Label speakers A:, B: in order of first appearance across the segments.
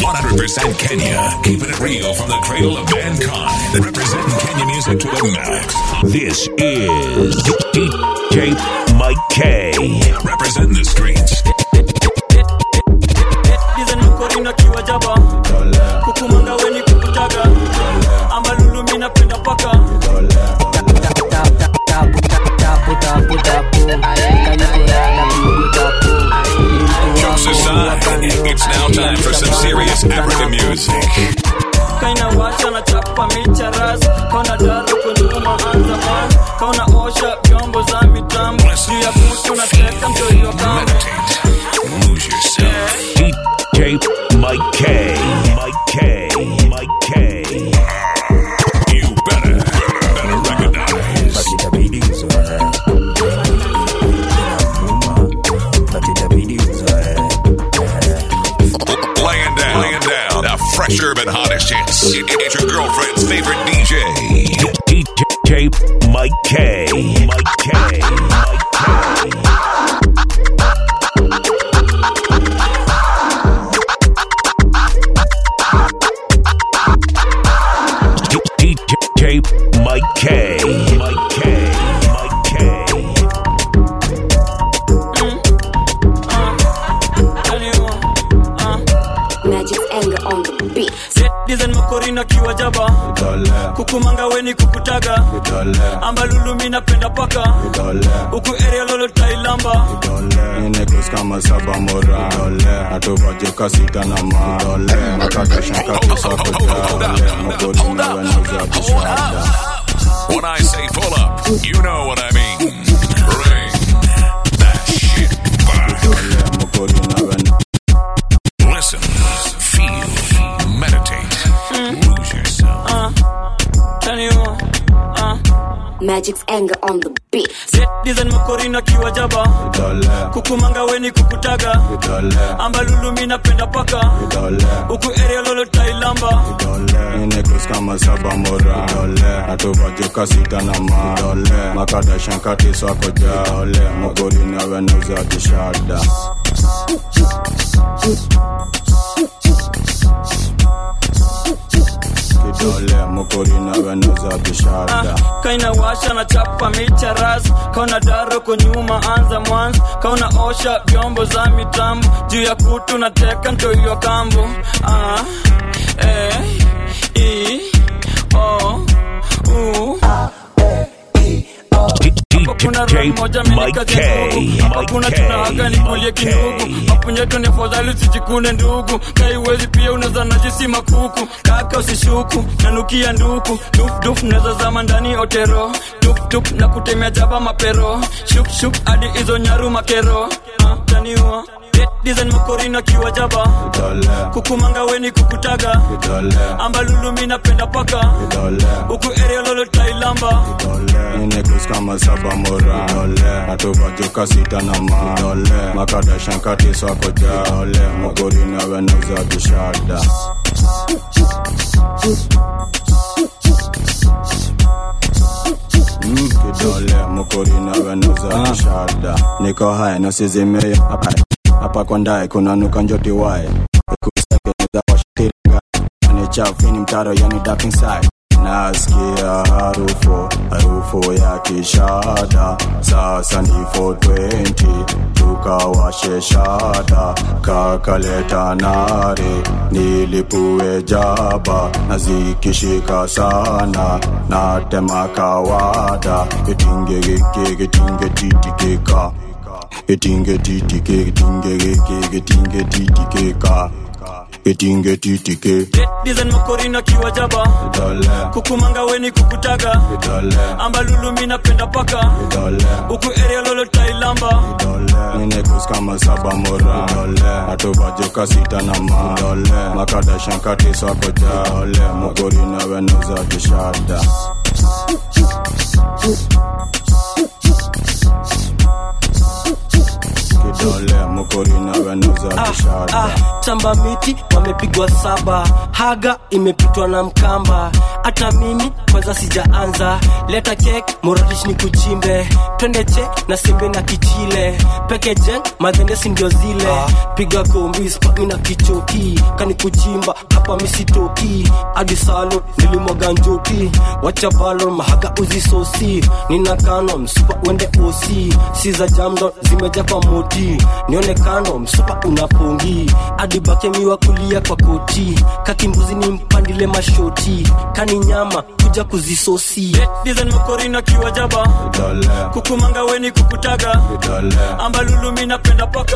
A: 100% Kenya, keeping it real from the cradle of mankind. Representing Kenya music to the max.
B: This is DJ Mike K.
A: Representing the streets.
C: Dizen mkorina kiwa jaba kukumanga weni kukutaga ama lulu mina penda paka
A: Jokes aside, it's now time for some serious African music.
C: kaina washa na chapa micha ras kauna daro kunyuma anza man kauna osha vyombo za mitambo juu ya kutu na teka mtoyo kama
A: Meditate. Lose yourself.
B: DJ Mike K. Mike K. Mike K.
A: You better, better recognize. Laying down, laying down. The fresh urban hottest hits. It- It's your girlfriend's favorite DJ.
B: DJ Mike K. Mike K. Mike K. DJ Mike K. Mike K. Mike K.
D: Magic's anger on the beat.
C: dizen makorina kiwa jaba kukumanga weni kukutaga amba lulu mina penda paka huku area lolo tailamba
E: Ninekus kama saba mora atuvajeka sita na ma makakashankakisakojale mogodi na weneza bishada
A: When I say pull up, you know what I mean. Bring that shit back.
E: mogodi na wen
A: Listen, feel, meditate, lose yourself.
C: taniwa uh.
D: Magic's anger on the beat.
C: dizen makorina kiwa jaba
E: dole
C: kukumanga weni kukutaga
E: dole
C: amba lulu mina penda paka
E: dole
C: huku area lolo tailamba
E: Ninekus kama saba mora atuvajeka sita na ma makadashankatiswakojale mogodi na weneza bishada kidole mogodi na weneza bishada
C: kaina washa na chapa micha ras kauna daro kunyuma anza mwanzo kauna osha vyombo za mitambo juu ya kutu na teka ntoiyo kambo ah, eh, i, o, u. kuna roho
B: DJ
C: moja
B: Mike
C: amenika
B: K.
C: kindugu hapa
B: Mike
C: kuna
B: K.
C: tunahaga nikulie kindugu mapunyeto ni afadhali sijikune ndugu kaiwezi pia unaweza najisi makuku kaka usishuku nanukia nduku dufduf naweza zama ndani otero tuptup na kutemea jaba mapero shukshuk hadi hizo nyaru makero Ah, taniwa dizen makorina kiwa jaba
E: dole
C: kukumanga weni kukutaga
E: dole
C: amba lulu mina penda paka
E: dole
C: huku area lolo tailamba
E: Ninekus kama saba mora atuvajeka sita na ma makadashankatiswakojale mogodi na weneza bishada Mm, kidole mokori na weneza bishada niko hai nasizimie hapa hapa kwa ndae kuna nuka njoti wae ikusekeneza washikiringa ni chafini mtaro yani dark inside nasikia harufu harufu ya kishada sasa ni 420 tukawashe shada kakaleta nare nilipue jaba na zikishika sana natema kawada kitinge geke kitinge titikeka kitinge titike kitinge geke kitinge titikeka kitinge titike
C: dizen makorina kiwa jaba
E: dole
C: kukumanga weni kukutaga
E: dole
C: amba lulu mina penda paka
E: dole
C: huku area lolo tailamba
E: Ninekus kama saba mora atuvajeka sita na ma makadashankatiswakojale mogori na weneza bishada kidole mogori na weneza bishada
F: ah, tamba miti wamepigwa saba haga imepitwa na mkamba hata mimi kwanza sijaanza leta kek moradish ni kuchimbe twende che na sembe na kichile peke jeng madhendesi ndio zile piga kombi spami na kichoki kani kuchimba hapa misitoki hadi salo nilimwaga njoki wacha balo mahaga uzisosi nina kano msupa uende osi si za jamdo zimeja kwa moti nione kando msupa unapongi hadi bakemiwa kulia kwa koti kakimbuzi ni mpandile mashoti kani nyama kuja kuzisosi
C: dizen makorina kiwa jaba
E: Vidole,
C: kukumanga weni kukutaga
E: vidole,
C: ambalulumi napenda paka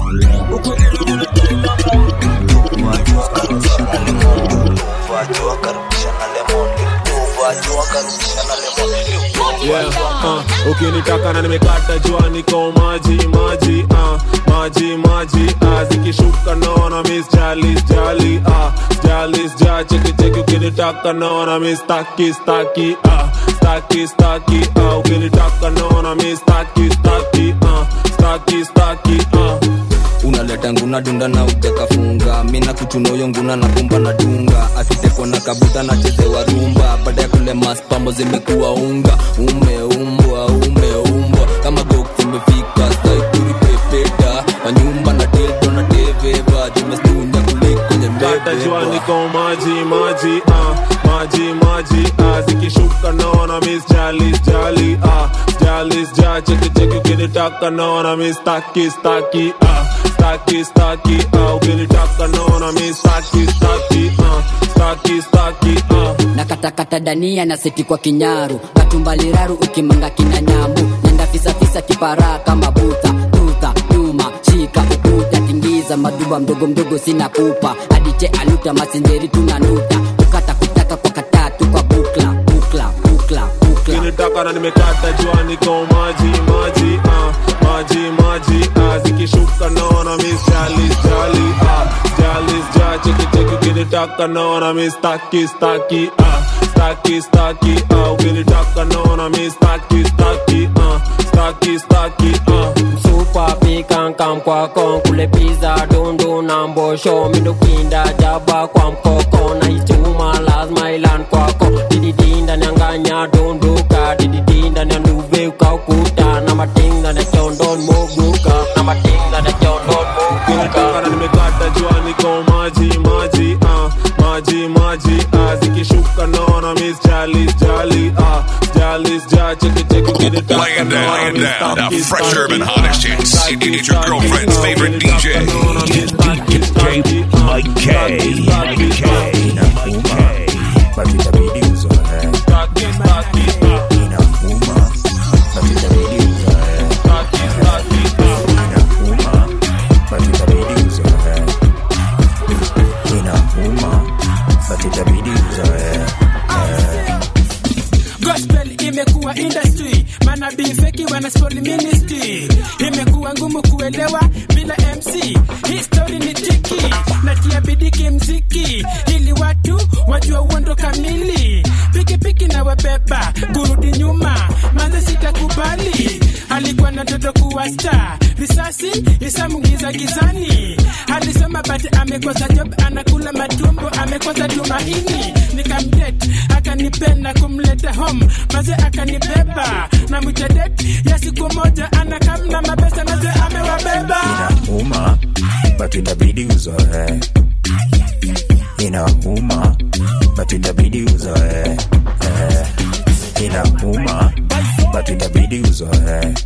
G: yeah, uh, ukinitaka na nimekata jua niko maji maji uh, maji maji uh, zikishuka naona miss jali jali uh, jali ja cheki cheki ukinitaka naona miss staki staki uh, staki staki uh, ukinitaka naona miss staki staki uh, staki staki uh,
H: unaleta nguna dunda na utekafunga mina kuchunoyo nguna na kumba na dunga akitekwa na kabuta na chezewa rumba baada ya kule maspambo zimekuwa unga umeumbwa umeumbwa kama gok zimefika saituri pepeta wanyumba na dildo na deveva zimestunya kuliko
G: kata jua
H: nyembebeba
G: niko maji maji uh, maji maji uh, zikishuka naona miss jali jali uh, jali ja cheki cheki ukinitaka naona miss staki staki uh, staki staki uh, ukinitaka naona miss staki staki uh, staki staki uh.
I: na katakata dania na seti kwa kinyaru katumbaliraru ukimanga kina nyambu nyanda fisafisa kipara kama buta tuta nyuma shika ukuta tingiza maduba mdogo mdogo sina pupa adiche aluta masinjeri tunanuta kukata kutaka kwa katatu kwa bukla bukla bukla bukla
G: ukinitaka na nimekata jua niko maji maji uh, maji maji uh, zikishuka naona miss jali jali uh, jali ja cheki cheki ukinitaka naona miss staki staki uh, staki staki uh, ukinitaka naona miss staki staki uh, staki staki uh.
J: Super pikankam kwako kule pizza dundu na mbosho mindukinda jaba kwa mkoko na ichuma lazima ilan kwako dididinda nyanganya dunduka dididinda na nduve ukaukuta na matinga na chondon moguka na matinga na chondon
G: ukinitaka
J: moguka
G: na nimekata jua niko maji maji uh, maji maji uh, zikishuka naona miss jali jali uh, jali ja cheki cheki ukinitaka
A: Laying down,
G: naona
A: laying
G: miss
A: down.
G: staki,
A: The fresh
G: staki,
A: urban
G: uh,
A: hottest hits.
G: staki,
A: It's your
G: staki,
A: girlfriend's
G: uh,
A: favorite
G: ukinitaka
A: DJ.
G: naona miss staki, staki, uh,
B: Mike K.
G: staki, staki,
B: Mike K.
G: uh,
B: Mike K.
K: but itabidi uzoe
G: staki, staki, uh,
K: inauma but itabidi uzoe
G: staki, staki, uh.
K: inauma but itabidi uzoe inauma but itabidi uzoe
L: gospel imekuwa industry manabii feki wanaspoli ministry imekuwa ngumu kuelewa bila mc history ni tiki natia bidiki mziki ili watu wajua uondo kamili pikipiki na wabeba kurudi nyuma manze sitakubali alikuwa na toto kuwa star risasi isamungiza gizani alisoma bati amekosa job anakula matumbo amekosa tumaini nikamdet akanipenda kumleta home maze akanibeba na mwichadet ya siku moja anakamna mabesa maze amewabeba
K: inauma but itabidi uzoe inauma but itabidi uzoe eh. inauma but itabidi uzoe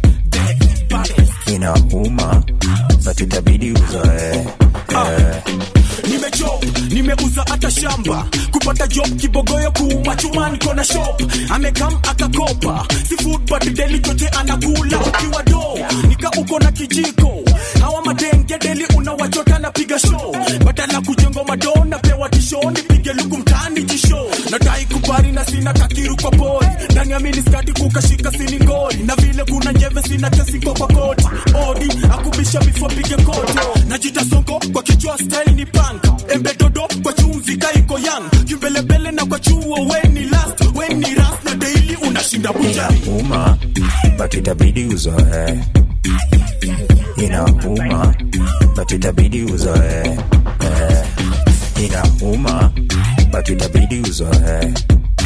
K: inauma but itabidi uzoe eh.
M: nimejob nimeuza hata shamba kupata job kibogoyo kuuma chuma niko na shop amekam akakopa si food but deli chote anakula ukiwa do nika uko na kijiko hawa madenge deli unawachota na piga show badala kujengo mado napewa tisho nipige luku mtani jisho nadai kubari na sina kakiru kwa pori ndani ya miniskati kukashika sini ngori na vile kuna njeve sina tesingo kwa koti odi akubisha before pige koto najita sonko kwa kichwa style ni punk embe dodo kwa chumvi kaiko yang kimbelembele na kwa chuo weni last weni ras na daily unashinda bujari
K: inauma but itabidi uzoe inauma but itabidi uzoe eh. inauma but itabidi uzoe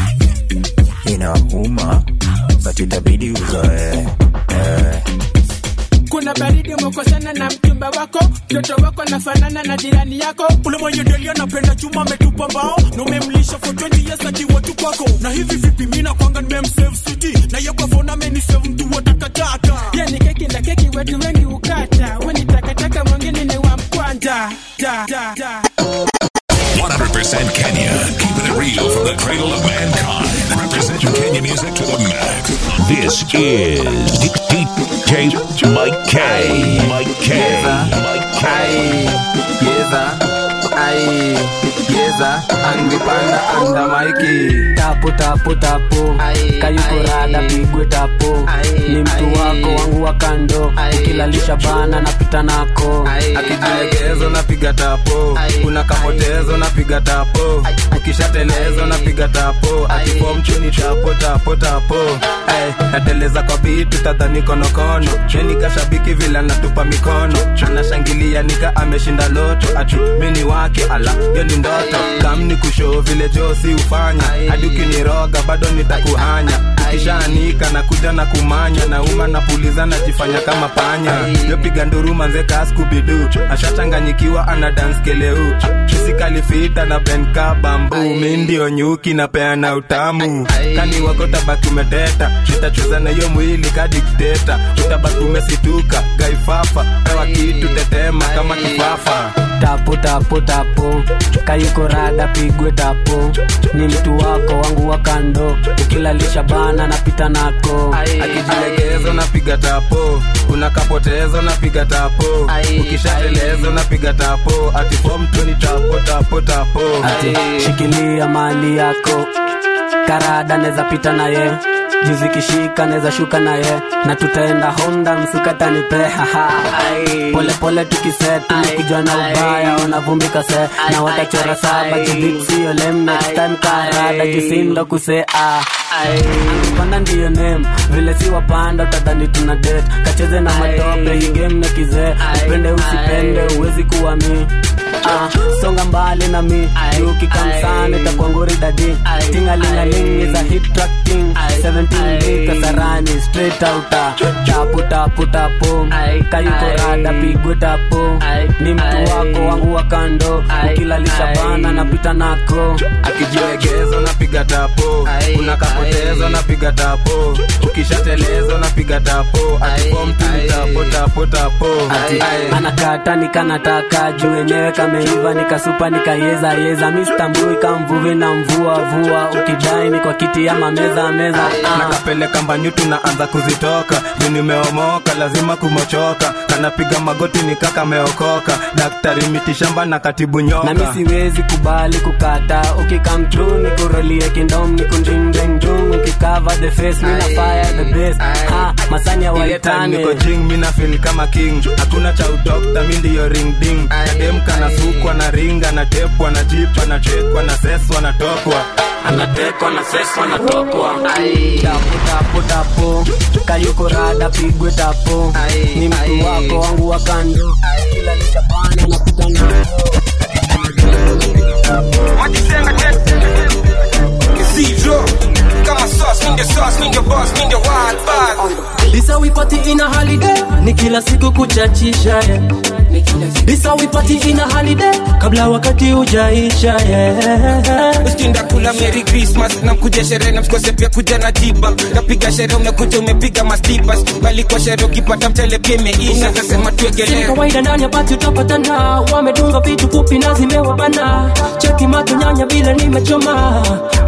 K: inauma but itabidi uzoe eh.
L: kuna baridi umekosana na mchumba wako mtoto wako nafanana na jirani yako
M: ule mwenye deli anapenda chuma ametupa mbao na umemlisha for 20 years akiwa tu kwako na hivi vipi mina kwanga nimemsave city na yekwavona amenisave mtu wa takataka
L: pia ni keki na keki wetu wengi ukata weni takataka mwingine ni wa mkwanja da, da, da.
A: 100% Kenya, keeping it real from the cradle of mankind. Representing Kenya music to the max.
B: This is DJ Mike K. Mike K. Mike K.
N: Yeza, ai, yeza, angepanda anda maiki
F: tapo tapo tapo kayuko rada pigwe tapo ni mtu wako wangu wa kando ukilalisha bana napita nako
N: akijilegezo napiga tapo kuna kapotezo napiga tapo ukishatelezo napiga tapo akifo mchuni tapo tapo tapo Ay, nateleza kwa bitu tadhani konokono meni kashabiki vile natupa mikono anashangilia nika ameshinda loto ati mini wake ala yo ni ndoto kamni kushoo vile josi ufanya hadi ukiniroga bado nitakuhanya ukishaanika na kuja na kumanya nauma napuliza najifanya kama panya yopiga nduru manze kaskubidu ashachanganyikiwa ana dance keleu isikalifita na benka bambu mi ndio nyuki napeana utamu kani wako tabaki umeteta nitacheza na hiyo mwili kadikteta utabaki umesituka gaifafa pewa kitu tetema kama kifafa
F: tapo tapo tapo kayuko rada pigwe tapo ni mtu wako wangu wa kando ukilalisha bana napita nako
N: akijilegezo napiga tapo kuna kapotezo napiga tapo ukishatelezo napiga tapo atifomtoni tapo tapo tapo
F: ati shikilia mali yako karada neza pita naye juzi kishika neza shuka naye na tutaenda honda msukatanipeha pole pole tukiset tumekujwa na ubaya wanavumbika se na watachora saba jubitsio lem next time karada jusindo kusea panda ndiyo nem vile si wapanda utadhani tuna det kacheze na matope hii game na kizee upende usipende uwezi kuwa mi Ah, songa mbali na mi ukikamsana itakwanguri dadi tingalingaling is a hit track king 17 b kasarani straight outa tapu tapu tapu kayuko rada pigwe tapu ni mtu wako wangu wa kando ukilalisha bana napita nako
N: akijilegezo napiga tapo kuna kapotezo napiga tapo ukishatelezo napiga tapo atifomtuni tapo tapo tapo
F: ati anakata nikanataka juu wenyewe kameiva nikasupa nikayeza yeza mistambui kamvuvi na mvua vua ukidai ni kwa kiti ama meza meza
N: nakapeleka mbanyutu naanza kuzitoka juu nimeomoka lazima kumochoka kanapiga magoti nikaka meokoka daktari mitishamba na katibu nyoka
F: na mi siwezi kubali kukata ukikamtru nikurolie kindom nikundingdengdung ukikava the face mina fire the best ha masanya
N: Ile time
F: waitane
N: niko jing mina feel kama king hakuna cha udokta mi ndiyo ring ding kademka na sukwa na ringa na tepwa na jipa na chekwa na seswa na tokwa
F: anatekwa na seswa na tokwa tapo tapo tapo kayuko rada pigwe tapo ni mtu wako wangu wa kando kila lishabana napita nako
O: Zero. Kama sauce, ninja sauce, ninja boss, ninja wild buzz.
F: This how we party in a holiday ni kila siku kuchachisha yeah. This how we party in a holiday kabla wakati ujaisha yeah.
O: Usikinda kula Merry Christmas na mkuja sherehe na msikose pia kuja na tiba napiga sherehe umekuja umepiga mastipas bali kwa sherehe ukipata mchele pia imeisha nasema
F: Si
O: tuegelee
F: kawaida ndani ya bati utapatana, wamedunga vitu fupi na zimewabana, cheki mato nyanya vile nimechoma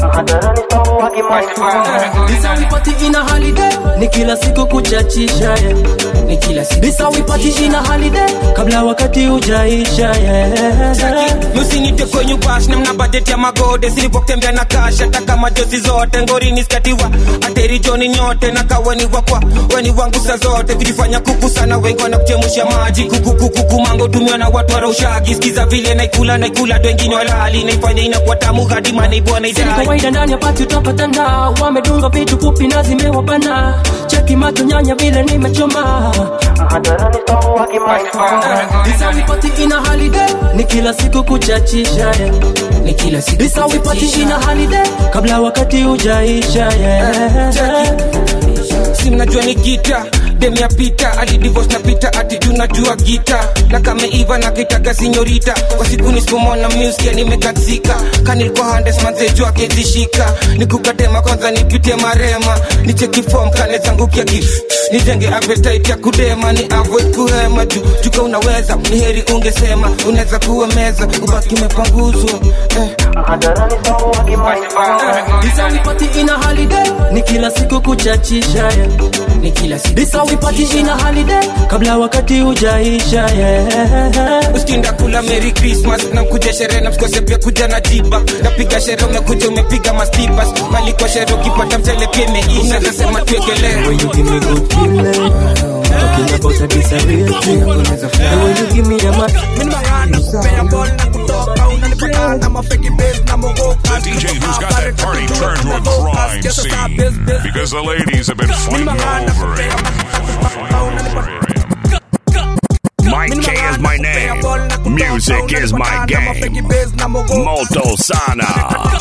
F: This how we party in a holiday ni kila siku kuchachisha yeah. ni kila siku This how we party in a holiday kabla wakati ujaisha yeah.
O: musinite kwenye bash na mna budget ya magode silipotembea na cash hata kama jozi zote ngorini skatiwa ateri joni nyote na kaweni wakwa weni wangu sa zote kujifanya kuku sana wengi wanakuchemusha maji kukukukuku mango tumiwa na watu waraushagi skiza vile naikula naikula wengine walali naifanya inakuwa tamu hadi manaibwa naidai
F: kawaida ndani ya pati utapatana wamedunga vitu fupi na zimewabana cheki macho nyanya vile nimechoma Isawipati ina holiday ni kila siku kuchachisha yeah.
J: ni kila siku
F: Isawipati ina holiday kabla wakati hujaisha yeah.
O: si mnajua ni gita dem ya pita alidivos na pita ati juu najua gita na kameiva na kitaga sinyorita kwa siku nisipomona muskia nimekatsika kanilikuwa handes manzeju akezishika nikukatema kwanza nipitie marema nicheki fom kane zangu kiaki nijenge appetite ya kudema ni avoid kuhema juu juka unaweza ni heri ungesema unaweza kuwa meza ubaki mepanguzwa eh.
F: Isawipati ina holiday ni kila siku kuchachisha yeah.
J: ni kila siku
F: Isawipati ina holiday kabla wakati hujaisha yeah.
O: uskinda kula merry christmas namkuja sherehe namsikose pia kuja na jiba napiga sherehe umekuja umepiga mastipas maliko sherehe ukipata mchele pia imeisha unaweza sema tuekelee
F: When you give me good feeling Talking about a disability And when you give me the mic
A: The DJ who's got that party turned to a crime scene because the ladies have been fighting over it.
B: Mike K is my name. Music is my game. Moto Sana.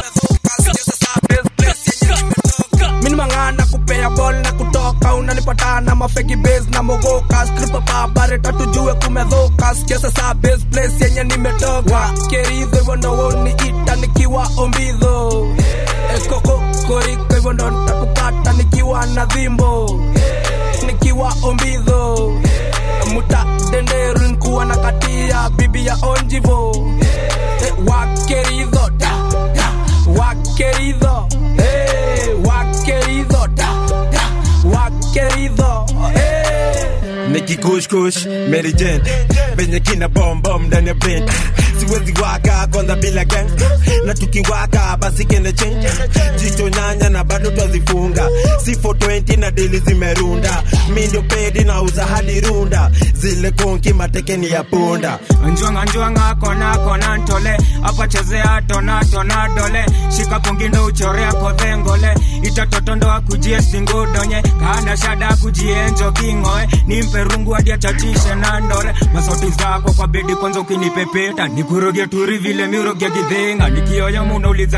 P: minimangana kupea bol na kutoka unanipata na mafeki base na mogoka skripa babare tatujue kumedhoka sikia sasa base place yenye nimetoka keridho hivyo ndo woniita nikiwa ombidho ekoko koriko hivyo ndo ntakupata nikiwa na dhimbo nikiwa ombidho muta denderu nkuwa na katia bibi ya onjivo Eh, wakeridho da, da, wakeridho hey, wakeridho da, da, wakeridho hey.
Q: nikikushkush merijen venye kina bombom ndani ya brain siwezi waka kwanza bila gang na tukiwaka basi kende change jicho nyanya na bado twazifunga si 420 na dili zimerunda mi ndio pedi na uza hadi runda zile konki matekeni ya punda
R: njwanga njwanga kona kona ntole apa chezea tona tona dole shika pungindo uchorea kodhengole itatotondoa kujie singudonye kana shada kujienjo kingoe nimpe rungu hadi achachishe na ndore masauti zako kwa bedi kwanza ukinipepeta nikuroge turi vile miroge gidhinga nikioyo munauliza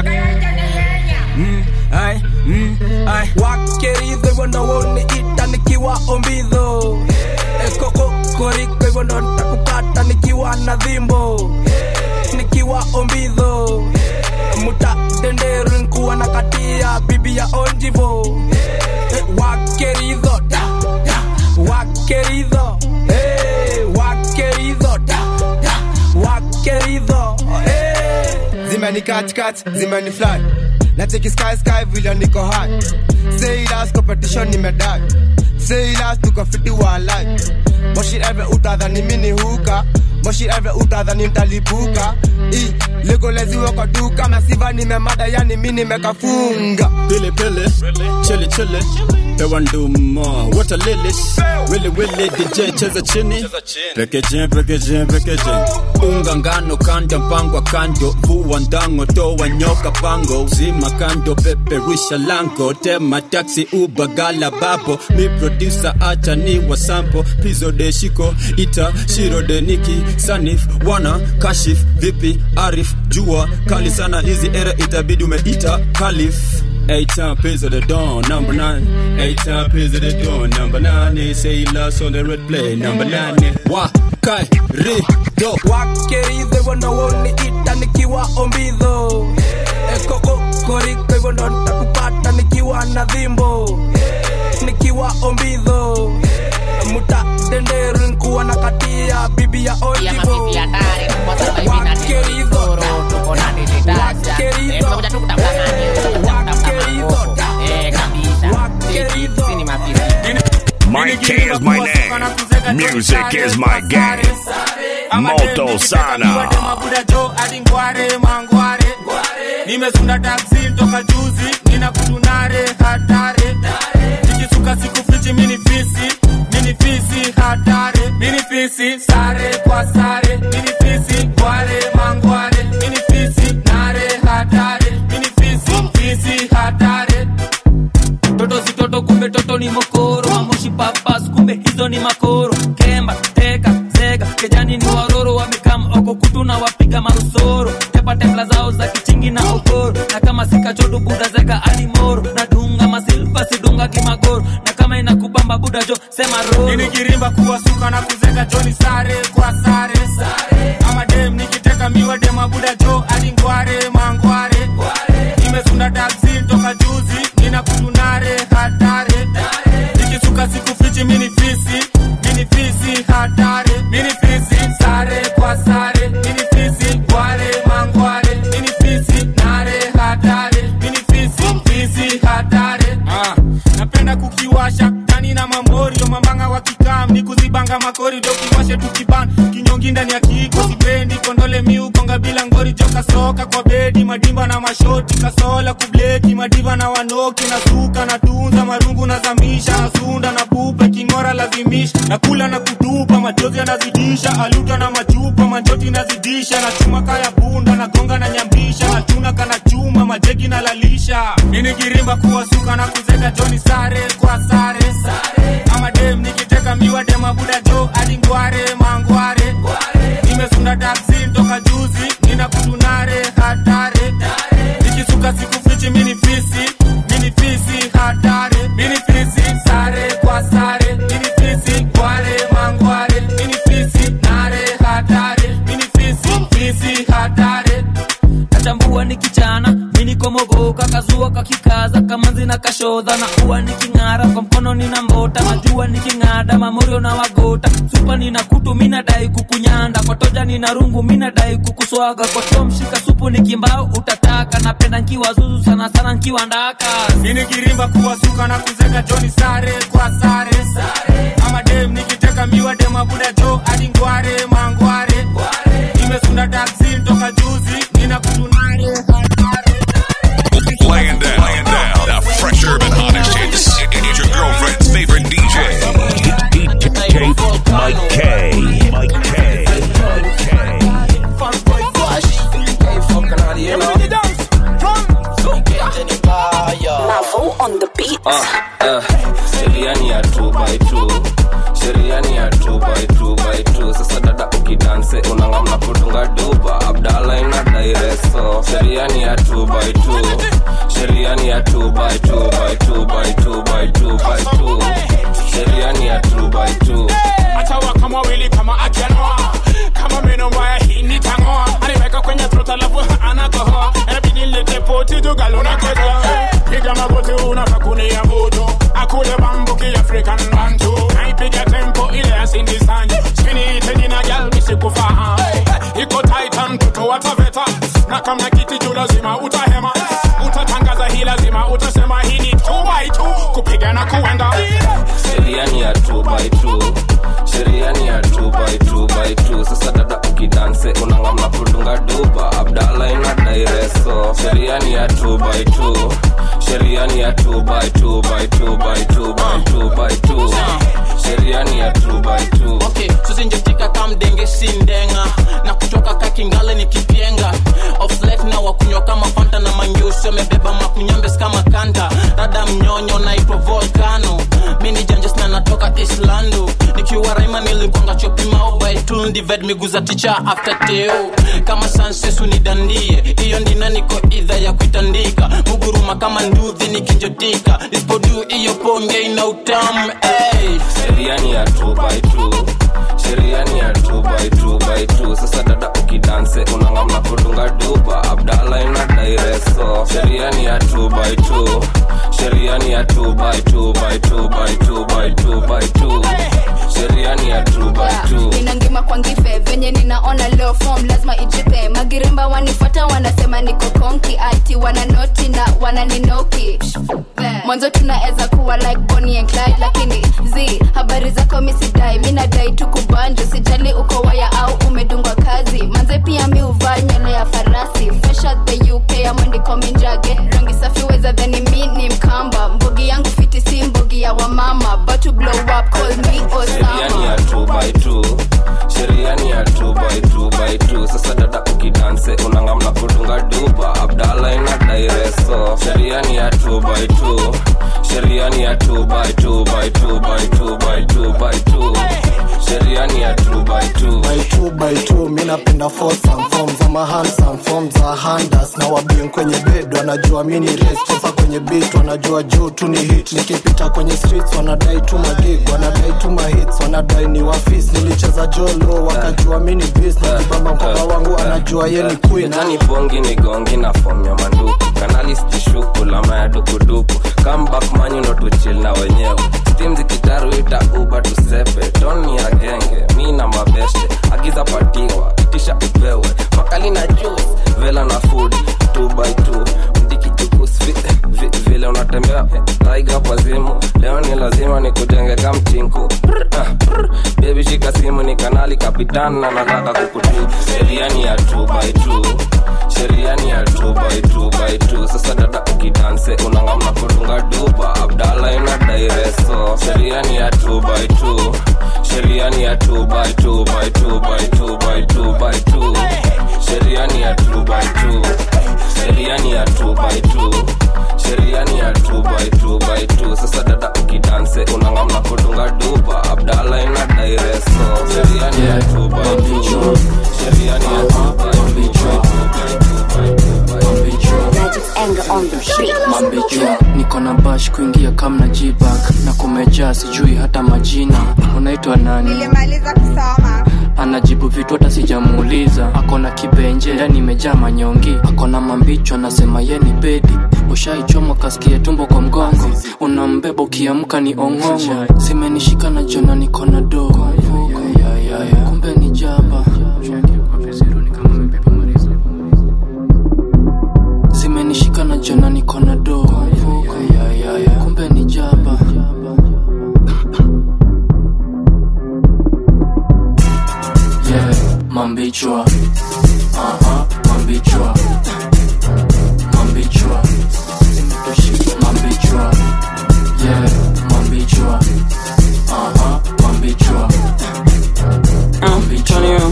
R: mm, ai, mm, ai.
P: wakeridho hivyo ndo woniita nikiwa ombidho ekoko koriko hivyo ndo ntakupata nikiwa na dhimbo nikiwa ombidho muta denderu nkuwa na katia bibi ya onjivo Eh, wakeridho da, da, wakeridho hey, wakeridho da, da, wakeridho hey.
Q: zimeni katikati zimeni fly na cheki sky sky vile niko high say last competition nimedai say last tuko fiti wa life moshi eve utadhani mini huka moshi eve utadhani ntalipuka i legoleziwe kwa duka masiva nimemada yani mi nimekafunga
S: Pili pili, chili chili, pewa nduma, wata lilis, wili wili, DJ cheza chini, pekeje pekeje pekeje, unga ngano kanda mpangwa kando, vua ndango toa nyoka pango, zima kando peperusha lango, tema taxi uba gala babo, mi producer acha ni wa sample, pizo de shiko, ita shiro de niki, sanif, wana, kashif, vipi, arif, jua, kali sana hizi era itabidi umeita, kalif. Eight time pays of the dawn, number nine. Eight time pays of the dawn, number nine. They say he lost on the red play, number nine. Wa kai ri do.
P: wakeridho hivyo ndo woniita nikiwa ombidho ekoko koriko hivyo ndo ntakupata nikiwa na dhimbo nikiwa ombidho muta denderu nkuwa na katia bibi ya onjivo wakeridho wakeridho
B: Mike K is my name. Music is my game. Moto Sana.
R: mabuda jo hadi ngware mangware nimesunda taksi toka juzi nina kutunare hatare nikisuka siku fichi mini fisi mini fisi hatare mini fisi sare kwa sare mini fisi ngware mangware mini fisi nare hatare mini fisi
C: matembla zao za kichingi na ogoro na kama sikachodu buda zeka alimoro na dunga masilva sidunga kimagoro na kama inakubamba buda jo sema roro
R: nikirimba kuwasuka na kuzeka joni sare kwa sare ama dem nikiteka miwa dem abuda jo alingware mangware nimesunda taksi toka juzi nina kutunare hatare nikisuka siku fichi mini fisi mini fisi hatare mini fisi sare kwa sare mini fisi gware mangware mini fisi nare hatare mini fisi fisi hatare ah, napenda kukiwasha tani na mamorio mambanga wa kikam ni kuzibanga makorido kiwashe tukiban kinyongi ndani ya kiko sipendi kondole miukonga bila ngori joka soka kwa bedi madimba na mashoti kasola kubleki madiva na wanoki na suka na tunza marungu na zamisha na sunda na pupa kingora lazimisha na kula na kutupa majozi yanazidisha aluta na machupa manjoti nazidisha na chuma kaya bunda na gonga na nyambisha na chuna kana chuma majegi na lalisha nini kirimba kuwasuka na kuzeka joni sare kwa sare ama dem nikiteka miwa dem abuda jo alingware mangware nimesunda taksi toka juzi nina kutunare hatare nikisuka siku fichi mini fisi mini fisi hatare mini fisi sare kwa sare mini fisi gware mangware mini fisi nare hatare mini fisi fisi hatare
C: natambua ni kichana minikomogoka kazua kakikaza kamanzi na kashodha na uwa niking'ara kwa mkono nina mbota najua niking'ada mamorio na wagota supa nina kutu minadai kukunyanda kwa toja nina rungu minadai kukuswaga kwa choo mshika supu nikimbao utataka napenda nkiwa zuzu sana sana nkiwa ndaka
R: mini kirimba kuwasuka na kuzeka joni sare kwa sare ama dem nikiteka miwa dem abuda jo alingware mangware nimesunda taksi toka juzi nina kutunare
A: Laying down, laying down the fresh urban hottest hits. It is your girlfriend's favorite DJ.
B: DJ Mike K. Mike K.
D: Mavo on the beat.
H: sheria ni ya 2 by 2 sheria ni ya 2 by 2 by 2 sasa dada ukidanse unangamna kudunga duba abdala ina daireso sheria ni ya 2 by 2 sheria ni ya 2 by 2 by 2 by 2 by 2 by 2 sheria ni ya 2 by 2
M: atawa kama wili kama akianoa kama meno mbaya hii nitangoa animeka kwenye trot alafu anakohoa inabidi nilete poti tugaluna keta piga magoti unakakunia moto akule bambuki african bantu naipiga tempo ile ya Cindy Sanju chini tejina gal misikufahamu iko titan mtoto wa taveta na kama kiti juu lazima utahema utatangaza hii lazima utasema hii ni 2 by 2 kupiga na kuenda
H: sheria ni ya 2 by 2 sheria ni ya 2 by 2 by 2 sasa dada ukidanse unangamna kudunga duba abdala ina daireso sheria ni ya 2 by 2 sheria ni ya 2 by 2 by 2 by 2 by 2 by 2 sheria ni ya 2 by 2
T: okay suzinjetika kamdenge sindenga na kutoka kakingale ni kipyenga of life na wakunywa kama fanta na manyusi wamebeba makunyambes kama kanta rada mnyonyo naitwa volcano mini janjes na natoka islando nikiwa raima nilikwanga chopimao by two divide miguu za ticha after teo kama sansesu nidandie hiyo ndina niko idha ya kuitandika muguruma kama nduthi nikinjotika nisipodu hiyo ponge ina utamu hey.
H: sheria ni ya 2 by 2 sheria ni ya 2 by 2 by 2 sasa dada ukidanse unangamna kudunga duba abdala ina daireso sheria ni ya 2 by 2 sheria ni ya 2 by 2 by 2 by 2 by 2 by 2 sheria ni ya 2 by 2
U: ninangima kwa ngife venye ninaona leo form lazima ijipe magirimba wanifuata wanasema niko konki ati wananoti na wananinoki mwanzo tunaweza kuwa like Bonnie and Clyde lakini z habari zako misidai mi nadai tu kubanjo sijali uko waya au umedungwa kazi manze pia mi uvaa nywele ya farasi fresh out the uk amwendiko minjage rangi safi weza dhani mi ni mkamba mbogi yangu fiti si mbogi ya wamama but to blow up call me
H: sheria ni
U: Osama
H: ya 2 by 2 sheria ni ya 2 by 2 by 2 sasa dada ukidanse unangamna kudunga duba abdala ina daireso sheria ni ya 2 by 2 sheria ni ya 2 by 2 by 2 by 2 by 2 by 2 sheria ni ya two by two
E: by two by two mi napenda fosam fom za mahansam fom za handas na wabien kwenye bed wanajua mi ni res cheza kwenye bit wanajua juu tu ni hit nikipita kwenye streets wanadai tu magig wanadai tu mahits wanadai ni wafis nilicheza jolo wakajua mi ni bis nikibamba mkoba wangu anajua ye ni queen
H: Jani bongi ni gongi na form ya manduku kanali stishuku lama ya dukuduku comeback manyu ndo tuchil na wenyewe stim zikitaru ita uba tusepe doni ya genge mi na mabeste agiza patiwa tisha upewe makali na juice vela na food 2 by 2 mdikichukus vi- vi- vile unatembea taiga pazimu leo ni lazima nikujenge kamchinku bebi shika simu ni kanali kapitan na nataka kukutu sheria ni ya 2 by 2 sheria ni ya 2 by 2 by 2 sasa dada ukidanse unangamna kudunga duba abdala ina daireso sheria ni ya 2 by 2 sheria ni ya 2 by 2 by 2 by 2 by 2 by 2 sheria ni ya 2 by 2 sheria ni ya 2 by 2 sheria ni ya 2 by 2 by 2 sasa dada ukidanse unangamna kudunga duba abdala ina daireso sheria ni ya 2 by 2 sheria ni ya 2 by 2 by 2 by 2
V: mambichwa niko na bash kuingia kamna jibak na kumejaa sijui hata majina unaitwa nani
W: nilimaliza kusoma
V: anajibu vitu hata sijamuuliza akona kibenje ndani imejaa manyongi akona mambicho anasema ye ni bedi ushaichomwa kasikie tumbo kwa mgongo unambeba ukiamka ni ong'ongo zimenishika na jona niko na dogo kumbe ni jaba zimenishika na jona niko na dogo kumbe ni jaba yeah, mambichwa aha mambichwa mambichwa mambichwa yeah mambichwa aha mambichwa
C: Antonio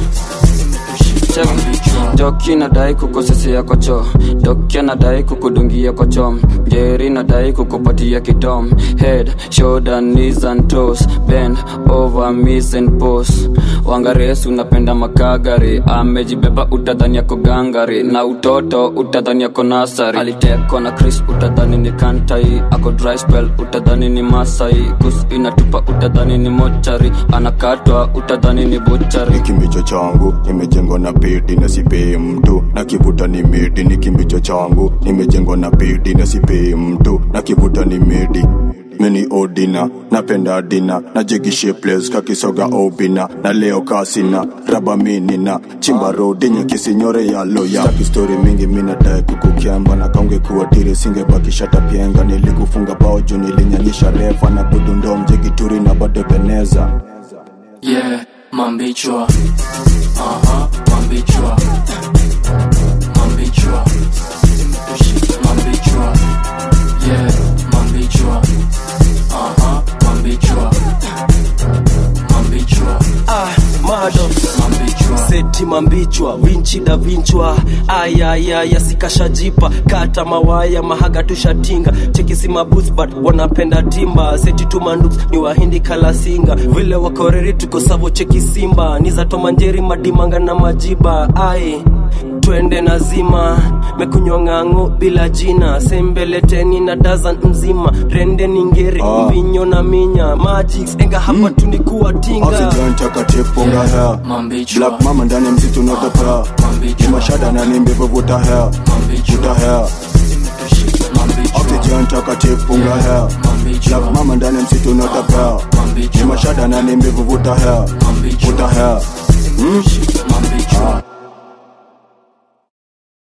C: Doki nadai kukosesea kocho Doki anadai kukudungia kocho Jerry nadai kukupatia kitom Head, shoulder, knees and toes Bend over, miss and pose Wangaresu unapenda makagari Amejibeba utadhani yako gangari Na utoto utadhani yako nasari Alitekwa na Chris utadhani ni kantai Ako dry spell utadhani ni masai Kus inatupa utadhani ni mochari Anakatwa utadhani ni buchari
X: kimbicho changu nimejengwa na pedi na sipei mtu na kivuta ni medi ni kimbicho changu nimejengwa na pedi na sipei mtu na kivuta ni medi mini odina napenda dina na jegishe ples kakisoga obina na leo kasina raba minina chimba rodi nyekisinyore ya loya staki stori mingi minadae kukukiamba na kaunge kuwa tiri singebakishata pienga nilikufunga bao juu nilinyanyisha refa na budundo mjegituri na bado beneza
V: yeah mambichwa aha mambichwa mambichwa mambichwa yeah mambichwa aha mambichwa mambichwa
F: ah, mado seti mambichwa vinchida vinchwa ayayaya sikashajipa kata mawaya mahaga tushatinga chekisi mabooth but wanapenda timba seti tumanduks ni wahindi kalasinga vile wakoreri tuko savo cheki simba ni za tomanjeri madimanga na majiba ai twende nazima mekunywa ng'ang'o bila jina sembeleteni na dazan mzima rende ningeri
X: Ah.
F: mvinyo na minya magics enga hapa tunikuwa tinga
X: oxygen takatifu funga hair black mama ndani ya msitu notapea ni mashada na ni mbevu vuta hair vuta hair oxygen takatifu funga hair black mama ndani ya msitu notapea ni mashada na ni mbevu vuta hair vuta hair mm? ah.